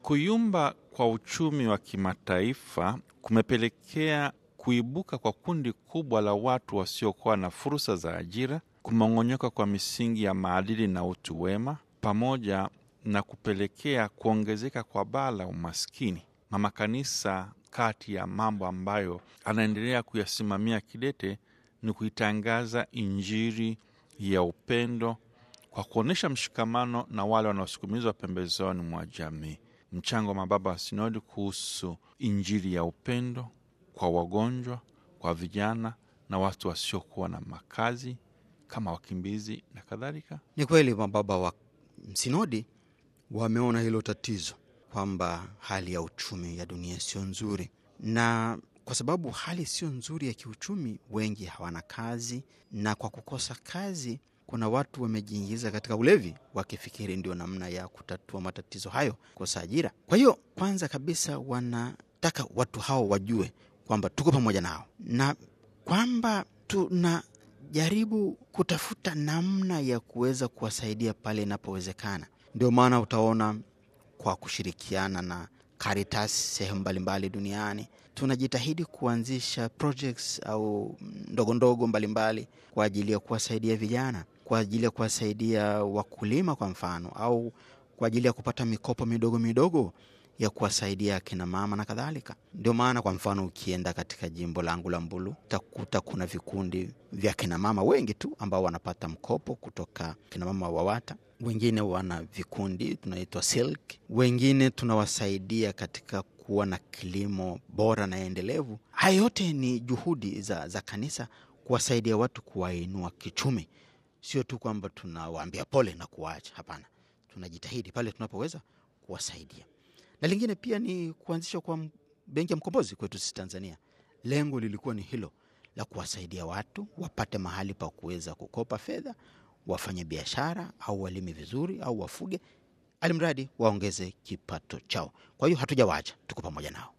Kuyumba kwa uchumi wa kimataifa kumepelekea kuibuka kwa kundi kubwa la watu wasiokuwa na fursa za ajira, kumong'onyoka kwa misingi ya maadili na utu wema, pamoja na kupelekea kuongezeka kwa baa la umaskini. Mama Kanisa, kati ya mambo ambayo anaendelea kuyasimamia kidete ni kuitangaza Injili ya upendo kwa kuonyesha mshikamano na wale wanaosukumizwa pembezoni mwa jamii. Mchango wa mababa wa sinodi kuhusu Injili ya upendo kwa wagonjwa, kwa vijana na watu wasiokuwa na makazi kama wakimbizi na kadhalika. Ni kweli mababa wa sinodi wameona hilo tatizo kwamba hali ya uchumi ya dunia sio nzuri, na kwa sababu hali sio nzuri ya kiuchumi, wengi hawana kazi, na kwa kukosa kazi kuna watu wamejiingiza katika ulevi wakifikiri ndio namna ya kutatua matatizo hayo, kukosa ajira. Kwa hiyo kwanza kabisa wanataka watu hao wajue kwamba tuko pamoja nao na kwamba tunajaribu kutafuta namna ya kuweza kuwasaidia pale inapowezekana. Ndio maana utaona kwa kushirikiana na Caritas sehemu mbalimbali duniani tunajitahidi kuanzisha projects au ndogo ndogo mbalimbali kwa ajili ya kuwasaidia vijana, kwa ajili ya kuwasaidia wakulima kwa mfano, au kwa ajili ya kupata mikopo midogo midogo ya kuwasaidia akina mama na kadhalika. Ndio maana kwa mfano ukienda katika jimbo langu la Mbulu utakuta kuna vikundi vya kina mama wengi tu ambao wanapata mkopo kutoka kina mama WAWATA. Wengine wana vikundi tunaitwa Silk, wengine tunawasaidia katika kuwa na kilimo bora na endelevu. Haya yote ni juhudi za, za kanisa kuwasaidia watu kuwainua kichumi, sio tu kwamba tunawaambia pole na kuwaacha. Hapana, tunajitahidi pale tunapoweza kuwasaidia na lingine pia ni kuanzishwa kwa benki ya mkombozi kwetu sisi Tanzania. Lengo lilikuwa ni hilo la kuwasaidia watu wapate mahali pa kuweza kukopa fedha, wafanye biashara au walime vizuri au wafuge, alimradi waongeze kipato chao. Kwa hiyo hatujawaacha, tuko pamoja nao.